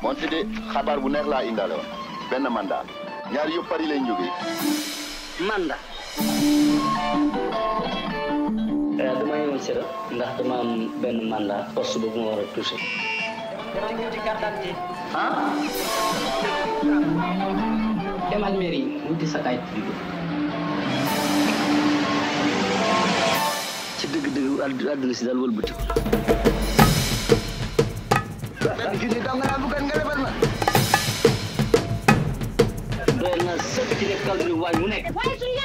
moonte de xabaar bu neex laa indaale woon benn mandat ñaar yëpp Paris lañ jógee mandat dama ñëwoon sera ndax dama am benn mandat poste boobu ma war a touché ah demal mairie wuti sa kayit juddu ci dëgg-dëgg àdd- àdduna si daal wëlbati ko benn junni dong laa bëggoon nga lebal ma. doy na sëkk ci nekk kàddu waaye mu nekk waaye suñu